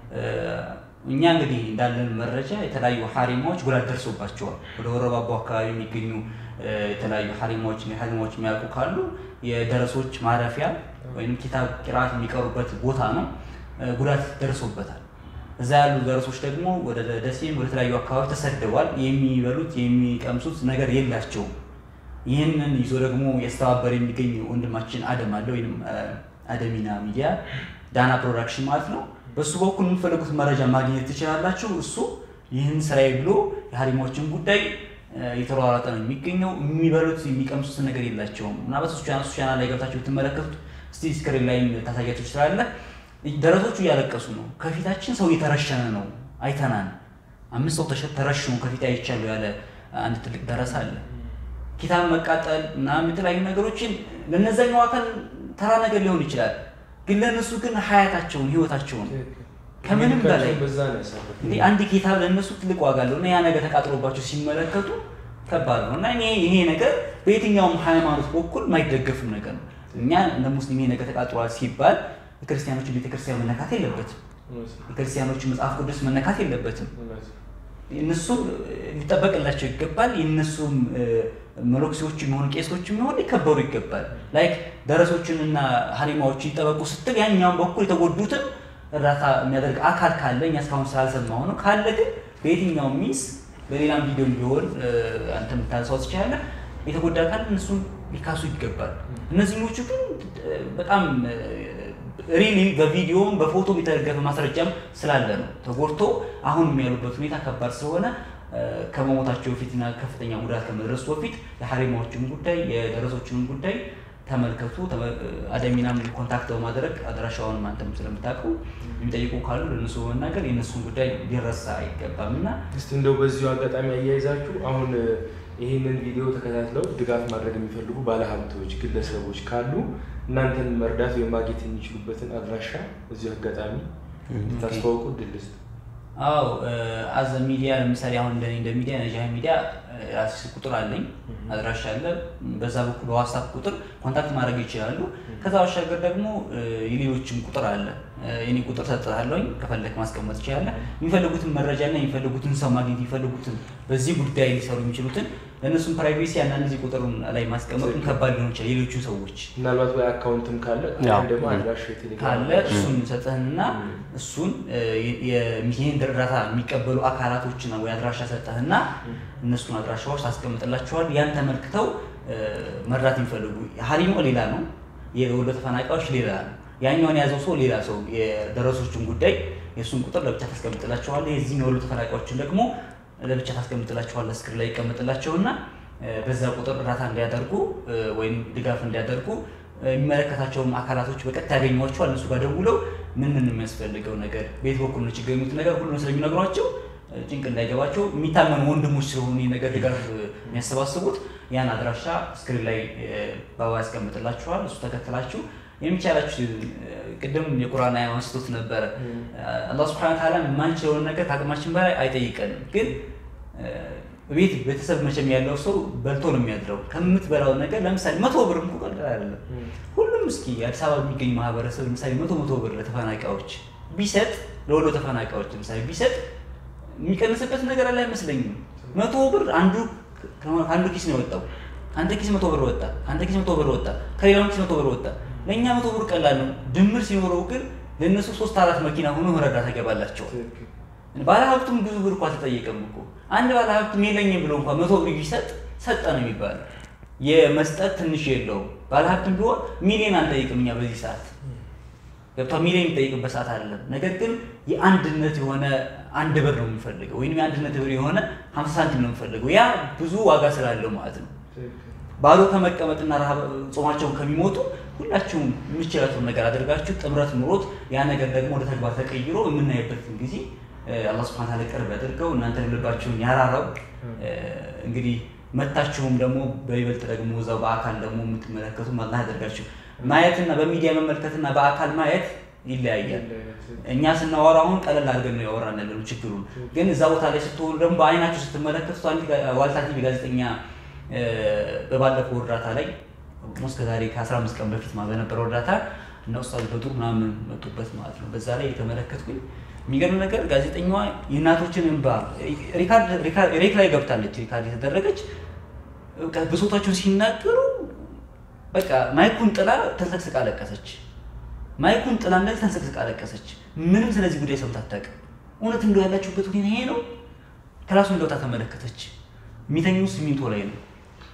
እኛ እንግዲህ እንዳለን መረጃ የተለያዩ ሀሪማዎች ጉዳት ደርሶባቸዋል። ወደ ወረባቦ አካባቢ የሚገኙ የተለያዩ ሀሪማዎች ሀሪማዎች የሚያውቁ ካሉ የደረሶች ማረፊያ ወይም ኪታብ ቂራት የሚቀሩበት ቦታ ነው። ጉዳት ደርሶበታል። እዛ ያሉ ደረሶች ደግሞ ወደ ደሴም ወደ ተለያዩ አካባቢ ተሰደዋል። የሚበሉት የሚቀምሱት ነገር የላቸውም። ይህንን ይዞ ደግሞ ያስተባበር የሚገኝ ወንድማችን አደም አለ ወይም አደሚና ሚዲያ ዳና ፕሮዳክሽን ማለት ነው። በእሱ በኩል የምትፈልጉት መረጃ ማግኘት ትችላላችሁ። እሱ ይህን ስራዬ ብሎ የሀሪማዎችን ጉዳይ የተሯሯጠ ነው የሚገኘው። የሚበሉት የሚቀምሱት ነገር የላቸውም። ምናልባት እሱ ቻናል እሱ ቻናል ላይ ገብታችሁ ብትመለከቱት እስቲ ስክሪን ላይ ታሳያችሁ ትችላለህ። ደረሶቹ እያለቀሱ ነው። ከፊታችን ሰው እየተረሸነ ነው አይተናል። አምስት ሰው ተሸ- ተረሽኖ ከፊት አይቻለሁ ያለ አንድ ትልቅ ደረሳ አለ። ኪታብ መቃጠል ምናምን የተለያዩ ነገሮችን ለነዛኛው አካል ተራ ነገር ሊሆን ይችላል፣ ግን ለእነሱ ግን ሀያታቸውን ህይወታቸውን ከምንም በላይ በዛ ነው ያሳለፉት። እንዲህ አንድ ኪታብ ለእነሱ ትልቅ ዋጋ አለው እና ያ ነገር ተቃጥሎባቸው ሲመለከቱ ከባድ ነው እና እኔ ይሄ ነገር በየትኛውም ሃይማኖት በኩል የማይደገፍም ነገር ነው። እኛ እንደ ሙስሊም ይሄ ነገር ተቃጥሏል ሲባል የክርስቲያኖችን ቤተክርስቲያን መነካት የለበትም። እውነት ነው፣ የክርስቲያኖችን መጽሐፍ ቅዱስ መነካት የለበትም። እውነት ነው። እነሱም ሊጠበቅላቸው ይገባል። የእነሱም መሎክሴዎች የሚሆኑ ቄሶች የሚሆኑ ሊከበሩ ይገባል። ላይክ ደረሶችንና ሀሪማዎች ይጠበቁ ስትል ያኛውን በኩል የተጎዱትን እርዳታ የሚያደርግ አካል ካለ እኛ እስካሁን ስላልሰማሁ ነው። ካለ ግን በየትኛውም ሚስ በሌላም ቪዲዮ ቢሆን አንተ የምታነሳው ትችላለህ። የተጎዳ አካል እነሱን ሊካሱ ይገባል። እነዚህኞቹ ግን በጣም ሪሊ በቪዲዮም በፎቶም የተደገፈ ማስረጃም ስላለ ነው ተጎድቶ አሁንም ያሉበት ሁኔታ ከባድ ስለሆነ ከመሞታቸው በፊትና ከፍተኛ ጉዳት ከመድረሱ በፊት የሀሪማዎችን ጉዳይ የደረሶችንም ጉዳይ ተመልከቱ። አደሚናም ኮንታክት በማድረግ አድራሻውን አንተም ስለምታውቀው የሚጠይቁ ካሉ ለእነሱ በመናገር የእነሱን ጉዳይ ሊረሳ አይገባም እና እስቲ እንደው በዚሁ አጋጣሚ አያይዛችሁ አሁን ይህንን ቪዲዮ ተከታትለው ድጋፍ ማድረግ የሚፈልጉ ባለሀብቶች፣ ግለሰቦች ካሉ እናንተን መርዳት ወይም ማግኘት የሚችሉበትን አድራሻ እዚሁ አጋጣሚ እንድታስተዋውቁ ድል ስጥ። አዎ አዘ ሚዲያ ለምሳሌ አሁን እንደኔ እንደ ሚዲያ ነጃህ ሚዲያ ራሴ ስልክ ቁጥር አለኝ፣ አድራሻ አለ። በዛ በኩል በዋትሳፕ ቁጥር ኮንታክት ማድረግ ይችላሉ። ከዛ ባሻገር ደግሞ የሌሎችም ቁጥር አለ። የኔ ቁጥር ሰጥሃለሁኝ፣ ከፈለክ ማስቀመጥ ይችላለ። የሚፈልጉትን መረጃና የሚፈልጉትን ሰው ማግኘት የሚፈልጉትን በዚህ ጉዳይ ሊሰሩ የሚችሉትን ለእነሱም ፕራይቬሲ አንዳንድ ጊዜ ቁጥሩን ላይ ማስቀመጡን ከባድ ሊሆን ይችላል። ሌሎቹ ሰዎች ምናልባት ወይ አካውንትም ካለ ያው፣ ወይም ደግሞ አድራሻ የቴሌግራም ካለ እሱን ሰጠህንና እሱን ይህን እርዳታ የሚቀበሉ አካላቶችን ወይ አድራሻ ሰጠህና እነሱን አድራሻዎች ታስቀምጥላቸዋል። ያን ተመልክተው መርዳት የሚፈልጉ ሀሪሞ ሌላ ነው፣ የወሎ ተፈናቃዮች ሌላ ነው። ያኛውን የያዘው ሰው ሌላ ሰው የደረሶችን ጉዳይ የእሱን ቁጥር ለብቻ ታስቀምጥላቸዋል። የዚህን የወሎ ተፈናቃዮችን ደግሞ ለብቻ ታስቀምጥላቸዋል። ስክሪን ላይ ይቀመጥላቸውና በዛ ቁጥር እርዳታ እንዲያደርጉ ወይም ድጋፍ እንዲያደርጉ የሚመለከታቸውም አካላቶች በቀጥታ ያገኟቸዋል። እነሱ ጋር ደውለው ምን ምን የሚያስፈልገው ነገር ቤት በኩል ነው ችግር የሚሉት ነገር ሁሉም ስለሚነግሯቸው ጭንቅ እንዳይገባቸው የሚታመኑ ወንድሞች ስለሆኑ ይህ ነገር ድጋፍ የሚያሰባስቡት ያን አድራሻ ስክሪን ላይ በአባ ያስቀምጥላችኋል። እሱ ተከትላችሁ የሚቻላችሁ ቅድም የቁርአን አያ አንስቶት ነበረ። አላህ ሱብሓነሁ ወተዓላ የማንችለውን ነገር ከአቅማችን በላይ አይጠይቀንም። ግን ቤት ቤተሰብ መቼም ያለው ሰው በልቶ ነው የሚያድረው። ከምትበላው ነገር ለምሳሌ መቶ ብር እንኳ ቀላል አይደለም። ሁሉም እስኪ አዲስ አበባ የሚገኝ ማህበረሰብ ለምሳሌ መቶ መቶ ብር ለተፈናቃዮች ቢሰጥ ለወሎ ተፈናቃዮች ለምሳሌ ቢሰጥ የሚቀንስበት ነገር አለ አይመስለኝም። መቶ ብር አንዱ ከአንዱ ኪስ ነው የወጣው። አንተ ኪስ መቶ ብር ወጣ፣ አንተ ኪስ መቶ ብር ወጣ፣ ከሌላው ኪስ መቶ ብር ወጣ። ለእኛ መቶ ብር ቀላል ነው። ድምር ሲኖረው ግን ለእነሱ ሶስት አራት መኪና ሆኖ መረዳት ይገባላቸዋል። ባለሀብቱም ብዙ ብር እኮ አልተጠየቀም እኮ አንድ ባለሀብቱም የለኝም ብሎ እንኳ መቶ ብር ቢሰጥ ሰጠ ነው የሚባለው። የመስጠት ትንሽ የለውም። ባለሀብትም ቢሆን ሚሊዮን አንጠይቅም እኛ በዚህ ሰዓት ገብቷ ሚሊዮን የሚጠይቅበት ሰዓት አይደለም። ነገር ግን የአንድነት የሆነ አንድ ብር ነው የምንፈልገው ወይም የአንድነት ብር የሆነ ሀምሳ ሳንቲም ነው የምንፈልገው። ያ ብዙ ዋጋ ስላለው ማለት ነው። ባዶ ከመቀመጥና ረሃብ ጾማቸውን ከሚሞቱ ሁላችሁም የምችላቸውን ነገር አድርጋችሁ ጥምረት ኑሮት ያ ነገር ደግሞ ወደ ተግባር ተቀይሮ የምናይበትን ጊዜ አላህ ሱብሓነሁ ወተዓላ ቅርብ ያደርገው እናንተ ልባችሁን ያራራው። እንግዲህ መታችሁም ደግሞ በይበልጥ ደግሞ እዛው በአካል ደግሞ የምትመለከቱም አላህ ያደርጋችሁ። ማየትና በሚዲያ መመልከትና በአካል ማየት ይለያያል። እኛ ስናወራ አሁን ቀለል አድርገን ነው ያወራን ያለነው ችግሩን። ግን እዛ ቦታ ላይ ስትሆኑ ደግሞ በአይናችሁ ስትመለከቱት አንድ ዋልታ ቲቪ ጋዜጠኛ በባለፈው እርዳታ ላይ ሞስ ከዛሬ ከ15 ቀን በፊት ማ በነበረው እርዳታ እና ኡስታዝ በድሩ ምናምን መጡበት ማለት ነው። በዛ ላይ የተመለከትኩኝ የሚገርም ነገር ጋዜጠኛዋ የእናቶችን እንባ ሬክ ላይ ገብታለች፣ ሪካርድ የተደረገች ብሶታቸውን ሲናገሩ በቃ ማይኩን ጥላ ተንሰቅስቃ አለቀሰች። ማይኩን ጥላ እንደዚህ ተንሰቅስቃ አለቀሰች። ምንም ስለዚህ ጉዳይ ሰምታ አታውቅም። እውነት እንደው ያላችሁበት ሁኔታ ይሄ ነው። ክላሱን ገብታ ተመለከተች። የሚተኙ ሲሚንቶ ላይ ነው።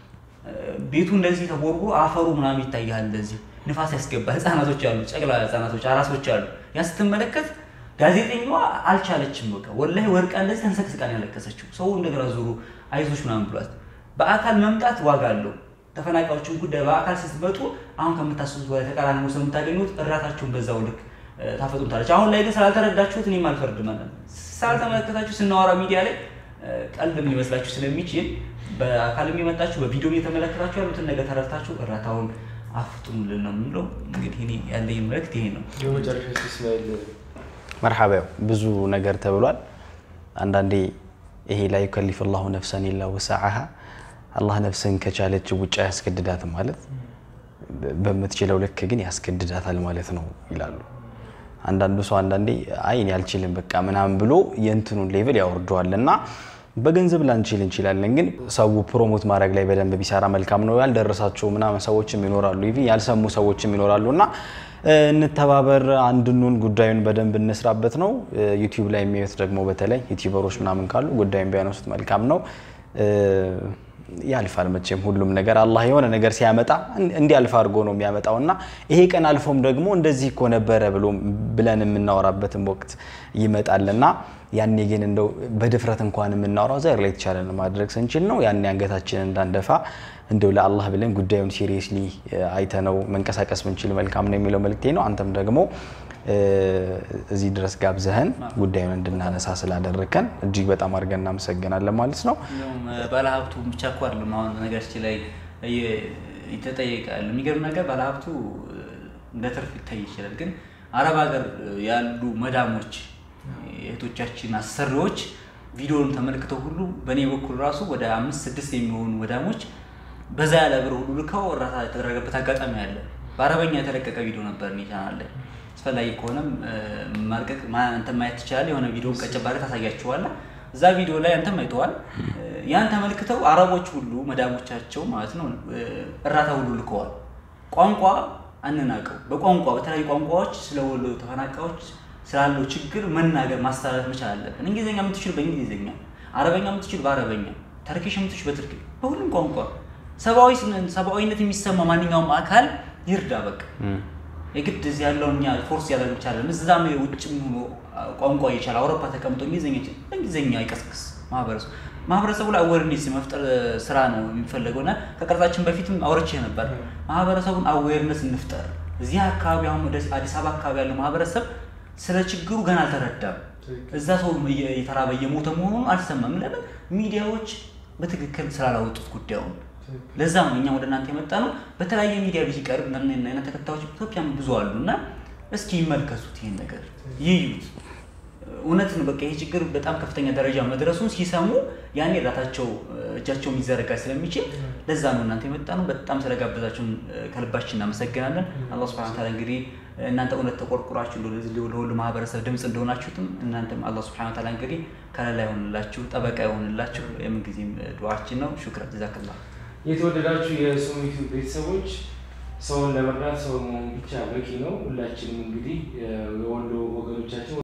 ቤቱ እንደዚህ ተቦርቦ አፈሩ ምናምን ይታያል። እንደዚህ ንፋስ ያስገባ ህፃናቶች አሉ፣ ጨቅላ ህፃናቶች፣ አራሶች አሉ። ያ ስትመለከት ጋዜጠኛዋ አልቻለችም። በቃ ወላሂ ወርቃ እንደዚህ ተንሰቅስቃ ነው ያለቀሰችው። ሰው እንደገና ዙሩ አይዞች ምናምን ብሏት፣ በአካል መምጣት ዋጋ አለው። ተፈናቃዮችን ጉዳይ በአካል ስትመጡ አሁን ከምታስቡት በላይ ተቃራኒ ነው ስለምታገኙት እራታችሁን በዛው ልክ እ፣ ታፈጡታለች። አሁን ላይ ግን ስላልተረዳችሁት እኔም አልፈርድ ማለት ነው። ስላልተመለከታችሁ ስናወራ ሚዲያ ላይ እ፣ ቀልድ ሊመስላችሁ ስለሚችል በአካልም የመጣችሁ በቪዲዮም የተመለከታችሁ ያሉትን ነገር ተረድታችሁ እራታውን አፍጥኑልን ነው የምንለው። እንግዲህ እኔ ያለኝ መልእክት ይሄ ነው። የመጨረሻ እስማኤል መርሓባ ያው ብዙ ነገር ተብሏል። አንዳንዴ ይሄ ላይ ዩከሊፍ ላሁ ነፍሰን ኢላ ወሰዓሃ አላህ ነፍስን ከቻለች ውጭ አያስገድዳትም ማለት በምትችለው ልክ ግን ያስገድዳታል ማለት ነው ይላሉ። አንዳንዱ ሰው አንዳንዴ አይ እኔ አልችልም በቃ ምናምን ብሎ የእንትኑን ሌቭል ያወርደዋል እና በገንዘብ ላንችል እንችላለን፣ ግን ሰው ፕሮሞት ማድረግ ላይ በደንብ ቢሰራ መልካም ነው። ያልደረሳቸው ምናምን ሰዎችም ይኖራሉ፣ ኢቭን ያልሰሙ ሰዎችም ይኖራሉ እና እ፣ እንተባበር፣ አንድኑን ጉዳዩን በደንብ እንስራበት ነው። ዩቲዩብ ላይ የሚያዩት ደግሞ በተለይ ዩቲዩበሮች ምናምን ካሉ ጉዳዩን ቢያነሱት መልካም ነው። እ፣ ያልፋል መቼም ሁሉም ነገር አላህ የሆነ ነገር ሲያመጣ እንዲያልፍ አድርጎ ነው የሚያመጣው እና ይሄ ቀን አልፎም ደግሞ እንደዚህ እኮ ነበረ ብሎ ብለን የምናወራበትም ወቅት ይመጣልና ያኔ ግን እንደው በድፍረት እንኳን የምናወራው ዛሬ ላይ የተቻለን ማድረግ ስንችል ነው። ያኔ አንገታችንን እንዳንደፋ እንደው ለአላህ ብለን ጉዳዩን ሲሪየስሊ አይተነው መንቀሳቀስ ብንችል መልካም ነው የሚለው መልክቴ ነው። አንተም ደግሞ እ፣ እዚህ ድረስ ጋብዘህን ጉዳዩን እንድናነሳ ስላደረግከን እጅግ በጣም አድርገን እናመሰግናለን ማለት ነው። እንዲሁም ባለሀብቱ ብቻ እኮ አይደለም አሁን ነገራችን ላይ ይተጠየቃል። የሚገርም ነገር ባለሀብቱ እንደ ትርፍ ሊታይ ይችላል፣ ግን አረብ ሀገር ያሉ መዳሞች የእህቶቻችን አሰሪዎች ቪዲዮውን ተመልክተው ሁሉ በእኔ በኩል ራሱ ወደ አምስት ስድስት የሚሆኑ መዳሞች በዛ ያለ ብር ሁሉ ልከው እርዳታ የተደረገበት አጋጣሚ አለ። በአረበኛ የተለቀቀ ቪዲዮ ነበር እኔ ቻናል ላይ። አስፈላጊ ከሆነም ማልቀቅ አንተ ማየት ትችላለህ። የሆነ ቪዲዮ ቀጨባሪ ታሳያችኋለህ። እዛ ቪዲዮ ላይ አንተም አይተዋል። ያን ተመልክተው አረቦች ሁሉ መዳሞቻቸው ማለት ነው እርዳታ ሁሉ ልከዋል። ቋንቋ አንናቀው። በቋንቋ በተለያዩ ቋንቋዎች ስለ ወሎ ተፈናቃዮች ስላለው ችግር መናገር ማስተላለፍ መቻል አለብን። እንግሊዝኛ የምትችል በእንግሊዝኛ፣ አረበኛ የምትችል በአረበኛ፣ ተርኪሽ የምትችል በትርክ፣ በሁሉም ቋንቋ ሰብአዊ ሰብአዊነት የሚሰማ ማንኛውም አካል ይርዳ። በቃ የግድ እዚህ ያለውን እኛ ፎርስ ያደርግ ይቻላል። እዛም ውጭ ሆኖ ቋንቋ እየቻለ አውሮፓ ተቀምጦ እንግሊዝኛ ይችል በእንግሊዝኛ ይቀስቅስ ማህበረሰቡ ማህበረሰቡ ላይ አዌርኔስ የመፍጠር ስራ ነው የሚፈለገው እና ከቀረጻችን በፊትም አውርቼ ነበር። ማህበረሰቡን አዌርነስ እንፍጠር። እዚህ አካባቢ አሁን ወደ አዲስ አበባ አካባቢ ያለው ማህበረሰብ ስለ ችግሩ ገና አልተረዳም። እዛ ሰው የተራበ እየሞተ መሆኑን አልሰማም። ለምን ሚዲያዎች በትክክል ስላላወጡት ጉዳዩን። ለዛ ነው እኛ ወደ እናንተ የመጣ ነው። በተለያየ ሚዲያ ቢቀርብ አይነት ተከታዮች ኢትዮጵያም ብዙ አሉ እና እስኪ ይመልከቱት፣ ይህን ነገር ይዩት። እውነት ነው። በቃ ይሄ ችግር በጣም ከፍተኛ ደረጃ መድረሱን ሲሰሙ ያኔ እርዳታቸው እጃቸው የሚዘረጋ ስለሚችል ለዛ ነው እናንተ የመጣ ነው። በጣም ስለጋበዛችሁን ከልባችን እናመሰግናለን። አላህ ሱብሐነሁ ወተዓላ እንግዲህ እናንተ እውነት ተቆርቁራችሁ ለሁሉ ማህበረሰብ ድምፅ እንደሆናችሁትም እናንተም አላህ ሱብሐነሁ ወተዓላ እንግዲህ ከለላ ይሆንላችሁ፣ ጠበቃ ይሆንላችሁ የምንጊዜም ዱዓችን ነው። ሹክራን ጀዛከላህ። የተወደዳችሁ የሱሚቱ ቤተሰቦች ሰውን ለመርዳት ሰው መሆን ብቻ በቂ ነው። ሁላችንም እንግዲህ የወሎ ወገኖቻችን